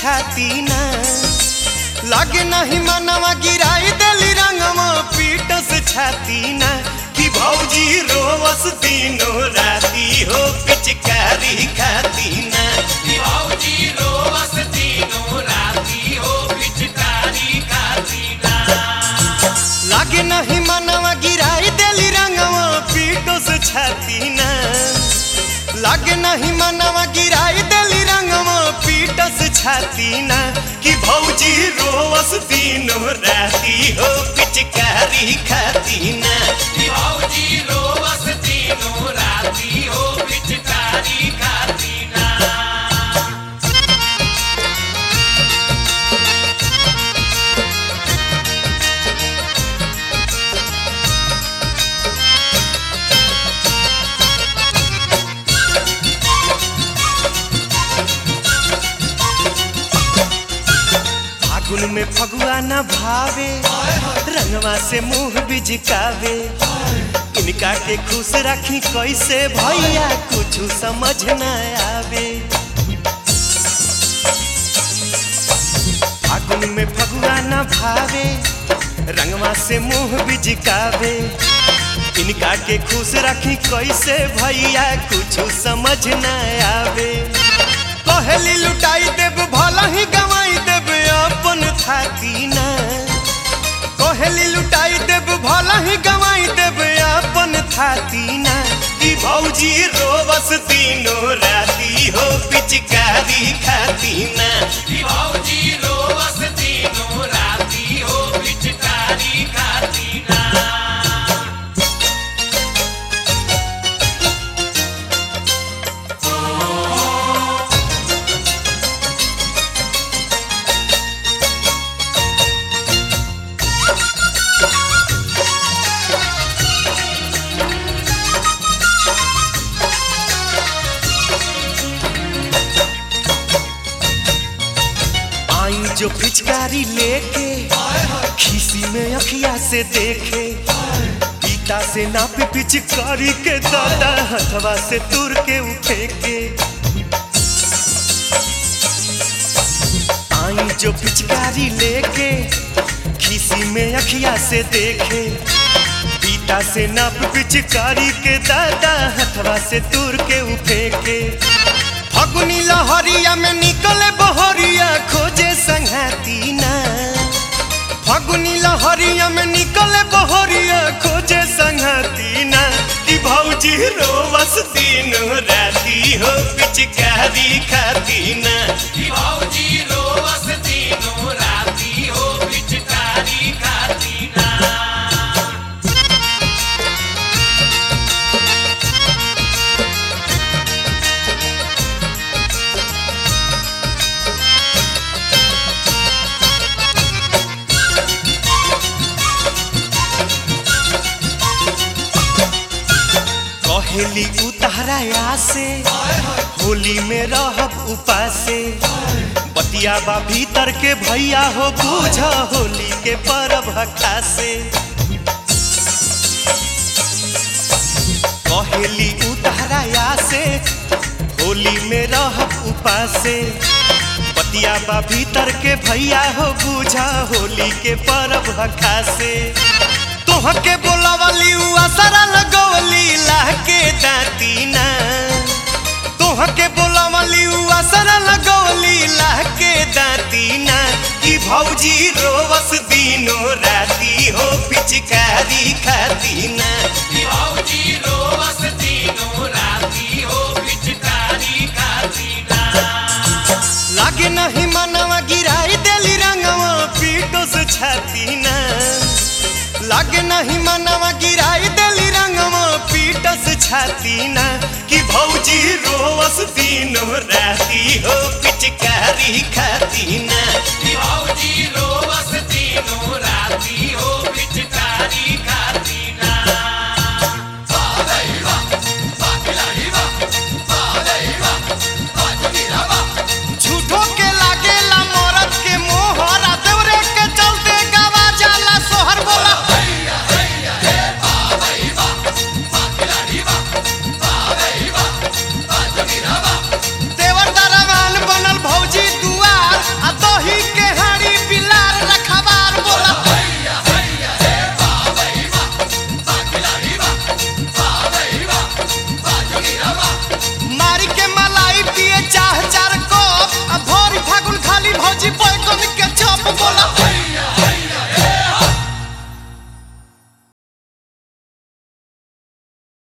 छाती ना लागे नहीं मनवा गिराई देली रंगवा पीटस छाती ना कि भौजी रोवस दिनो राती हो पिचकारी खाती ना भौजी रोवस तीनों राती हो पिचकारी खातीना लागे नहीं मनवा गिराई देली रंगवा पीटस छाती ना लागे नहीं मनवा गिराई देली रंगवा पीटस छाती ना कि भौजी रोवस दिनो राती हो पिचकारी खाती ना भौजी रोवस तीनों राती हो पिचकारी खातीना फागुन में फगुआ न भावे रंगवा से मुंह बिजकावे इनका के खुश रखी कैसे भैया कुछ समझ न आवे फागुन में फगुआ न भावे रंगवा से मुंह बिजकावे इनका के खुश रखी कैसे भैया कुछ समझ न आवे कहली लुटाई देब भला ही गवाई देब अपन थाती ना कहली लुटाई देब भला ही गवाई देब अपन थाती ना कि भौजी रोवस तीनों राती हो पिचकारी खाती ना भौजी रोवस तीनों राती हो पिचकारी खातीना आई जो पिचकारी लेके खीसी में अखिया से देखे पीता से नापी पिचकारी के दादा हथवा से तुर के उठे के आई जो पिचकारी लेके खीसी में अखिया से देखे पीता से नाप पिचकारी के दादा हथवा से तुर के उठे के फगुनी लहरिया में निकले बहरिया खोजे संघाती ना फगुनी लहरिया में निकले बहरिया खोजे संघाती ना कि भौजी रोवस दिन राती हो पिचकारी खाती ना भौजी रोवस तीनों राती हो पिचकारी खातीना कहेली उतारा से होली में रहब उपासे बतिया बा भीतर के भैया हो बूझ होली के परब खासे कहेली उतारा से होली में रहब उपासे बतिया बा भीतर के भैया हो बूझा होली के परब खासे तोहके बोलावली उ असरा लगवली लाके दाती ना तोहके बोलावली उ असरा लगवली लाके दाती ना कि भौजी रोवस दिनो राती हो पिचकारी खाती ना भौजी रोवस तीनों राती हो पिचकारी खातीना लागे नहीं मनवा गिराई देली रंगवा पीटो से छाती ना लागे नहीं मनवा गिराई देली रंगवा पीटस छाती ना कि भौजी रोवस दिनो राती हो पिचकारी खाती ना भौजी रोवस